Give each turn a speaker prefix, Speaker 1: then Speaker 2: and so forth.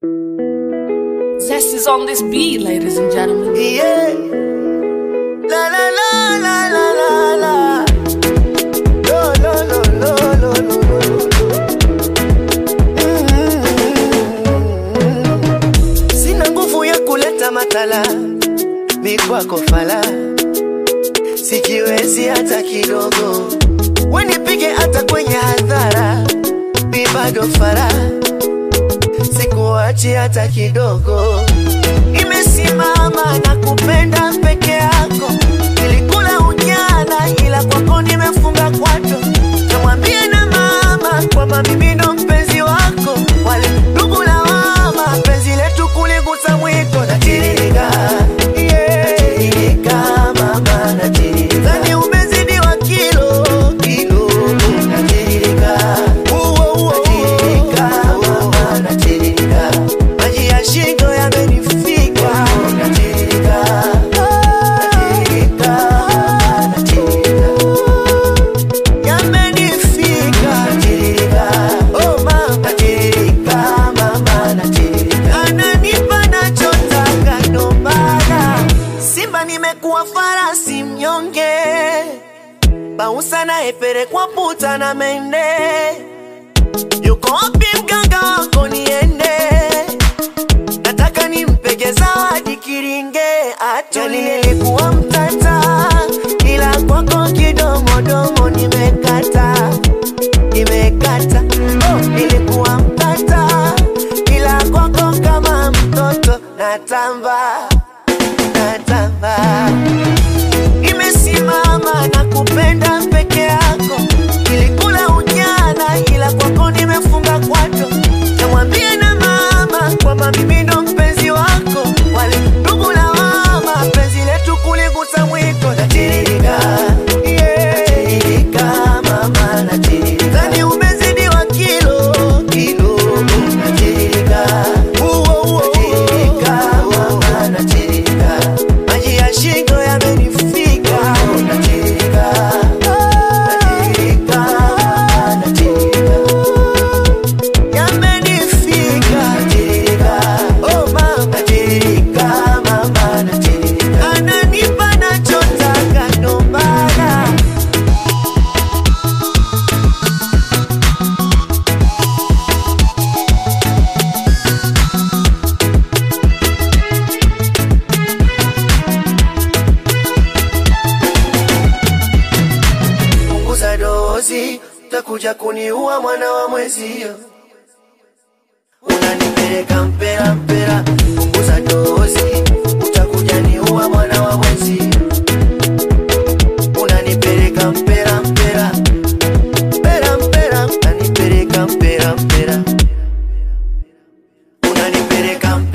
Speaker 1: Zest is on this beat, ladies and gentlemen.
Speaker 2: Yeah. La la la la la la la. Lo lo lo lo lo lo lo. Mm. Sina nguvu ya kuleta matala, mi kwako fala, sikiwezi hata kidogo, wenipige hata kwenye hadhara, mi bado fara, sikuachi hata kidogo imesimama na kupenda peke yako. Nilikula ujana, ila kwako nimefunga kwato. Namwambia na mama kwamba mimi ndo mpenzi wako, wale ndugu na mama, penzi letu kuligusa mwiko. Natiririka, yeah. Natiririka, mama, natiririka. Dhani umezidiwa kilo, kilo. Natiririka, uo, uo, natiririka, mama, natiririka. Maji ya shingo yamenifika, natiririka, natiririka, natiririka yamenifika natirika, oh mama natirika, mama natirika, ananipa nachotaka ndo maana Simba nimekuwa farasi mnyonge, bausa naepelekwa puta na mende, yuko wapi mganga wako niende? nataka nimpege zawadi kiringe atuli nilikuwa mtata ila kwako kidomodomo nimekata nimekata oh, nilikuwa mtata ila kwako kama mtoto natamba natamba imesimama na kupenda peke yako nilikula ujana ila kwako nimefunga kwato namwambia na mama kwamba mimi ndo mpenzi wako wale ndugu na mama penzi letu kuligusa mwiko natiririka yeah. natiririka mama natiririka dhani umezidiwa kilo kilo natiririka uo uo natiririka mama natiririka maji ya shingo yamenifika natiririka natiririka natiririka yamenifika natirika, oh mama natirika, mama natirika, ananipa nachotaka ndo maana punguza dozi, utakuja kuniua mwana wa mwezio. Unanipeleka mpera mpera, punguza dozi, utakuja niua mwana wa mwezio. Unanipeleka mpera mpera, mpera mpera, unanipeleka mpera mpera, unanipeleka mpera